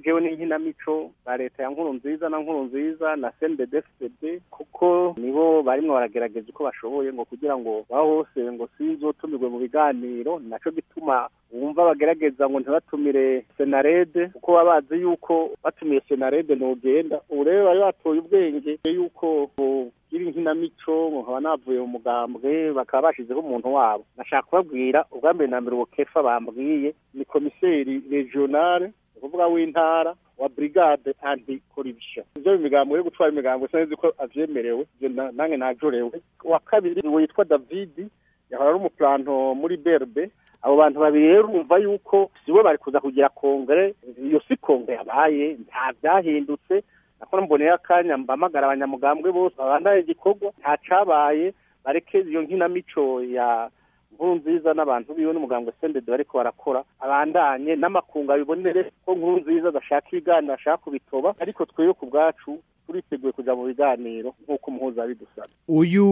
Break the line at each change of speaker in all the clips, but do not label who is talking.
jewe n'inkinamico ba leta ya nkuru nziza na nkuru nziza na cndfcd kuko nibo barimwo baragerageza uko bashoboye ngo kugira ngo baho hose ngo sinzotumirwe mu biganiro naco gituma wumva bagerageza ngo ntibatumire senarede kuko baba bazi yuko batumiye senarede ntugenda ubu rero bari batoye ubwenge yuko iri nkinamico nkaba navuye mu mugambwe bakaba bashizeho umuntu wabo nashaka kubabwira ubwa mbere na mbere uwo kefa bambwiye ni komiseri regionale ukuvuga w'intara wa brigade anti corruption ivyo imigambo yo gutwara imigambo sinzi ko avyemerewe nange najorewe wa kabiri witwa david yahora ari umuplanto muri berbe abo bantu babiri rero urumva yuko sibo bari kuza kugira kongere iyo si kongere yabaye nta vyahindutse nakora mboneye akanya mbamagara abanyamugambwe bose babandaye igikorwa nta cabaye bareke iyo nkinamico ya nkuru nziza n'abantu biwe n'umugambwe sendede bariko barakora abandanye n'amakungu abibonere ko nkuru nziza adashaka ibiganiro ashaka kubitoba ariko twebwe ku bwacu turiteguye kuja mu biganiro nk'uko umuhuza bidusaba
uyu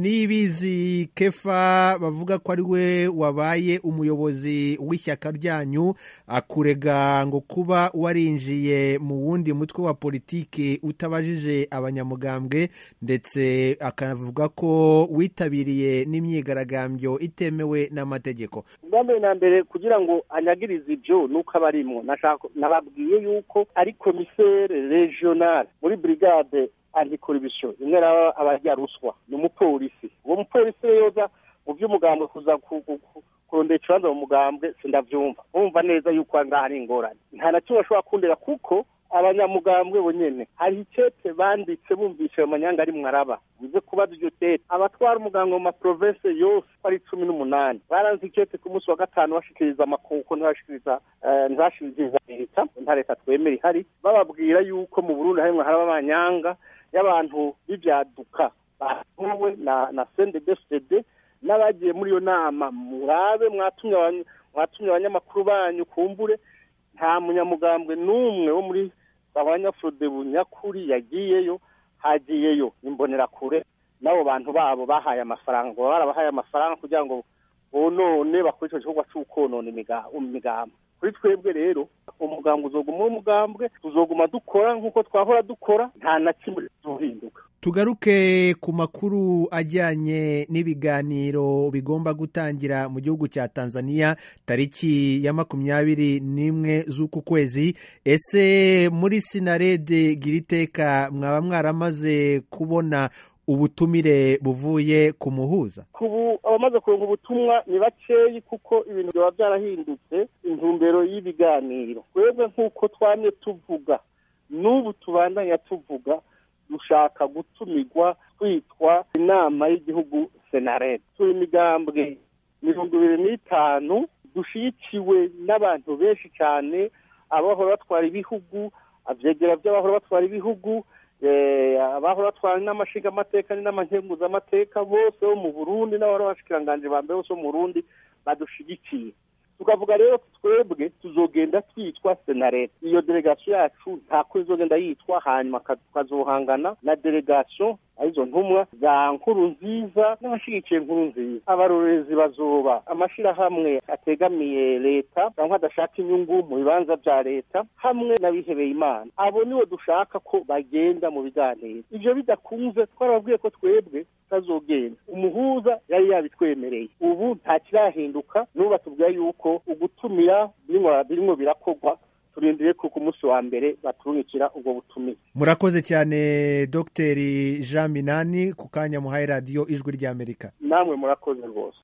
nibizi kefa bavuga ko ari we wabaye umuyobozi w'ishyaka ryanyu akurega ngo kuba warinjiye mu wundi mutwe wa politiki utabajije abanyamugambwe ndetse akanavuga ko witabiriye n'imyigaragambyo itemewe n'amategeko
ubwa mbere na mbere kugira ngo anyagirize ibyo nuko aba arimwo nababwiye yuko ari komisere regionale muri brigade antikoribisiyo imwe raba abarya ruswa ni umupolisi uwo mupolisi yoza mu by'umugambwe kuza kurondera ikibanza mu mugambwe sindavyumva urumva neza yuko ngaha ari ingorane nta na kimwe bashobora kundera kuko abanyamugambwe bonyene hari icete banditse bumvishe ayo manyanga ari mwaraba bize kubaza iryo tete abatwara umuganga mu maprovense yose ko ari cumi n'umunani baranze icete ku munsi wa gatanu bashikiriza amakuko ntibashikiriza ntibashikiriza leta nta leta twemera ihari bababwira yuko mu burundi harimwo haraba amanyanga y'abantu b'ivyaduka batuwe na na cndfcd n'abagiye muri iyo nama murabe mwatumye mwatumye abanyamakuru banyu kumbure nta munyamugambwe n'umwe wo muri abanyafurode bunyakuri yagiyeyo hagiyeyo imbonerakure n'abo bantu babo bahaye amafaranga baba barabahaye amafaranga kugira ngo bonone bakore icyo gikorwa cy'ukonona imigambo kuri twebwe rero umugambwe uzoguma umugambwe tuzoguma dukora nk'uko twahora dukora nta na kimwe tuhinduka
tugaruke ku makuru ajyanye n'ibiganiro bigomba gutangira mu gihugu cya tanzania tariki ya makumyabiri n'imwe z'uku kwezi ese muri sinarede gira iteka mwaba mwaramaze kubona ubutumire buvuye ku muhuza
kubu abamaze kuronka ubutumwa ni bakeyi kuko ibintu byaba byarahindutse intumbero y'ibiganiro twebwe nk'uko twamye tuvuga n'ubu tubandanya tuvuga dushaka gutumirwa twitwa inama y'igihugu senarete turi imigambwe mirongo ibiri n'itanu dushyigikiwe n'abantu benshi cyane abahora batwara ibihugu abyegera by'abahora batwara ibihugu abahora batwara n'amashinga amateka n'amankenguzamateka bose bo mu burundi n'abahora bashikiranganje ba mbere bose bo mu burundi badushigikiye tukavuga rero twebwe tuzogenda twitwa senarete iyo delegasiyo yacu ntako izogenda yitwa hanyuma tukazohangana na delegasiyo arizo ntumwa za nkuru nziza n'abashigikiye nkuru nziza abarorerezi bazoba amashirahamwe ategamiye leta cyangwa adashaka inyungu mu bibanza bya leta hamwe n'abihebeye imana abo nibo dushaka ko bagenda mu biganiro ivyo bidakunze twarababwiye ko twebwe tutazogenda umuhuza yari yabitwemereye ubu nta kirahinduka n'ubu batubwira yuko ugutumira birimo birakorwa turindiriye ko ku munsi wa mbere baturungikira ubwo butumire
murakoze cyane dogiteri jean minani ku kanya muhaye radiyo ijwi ry'amerika
namwe murakoze rwose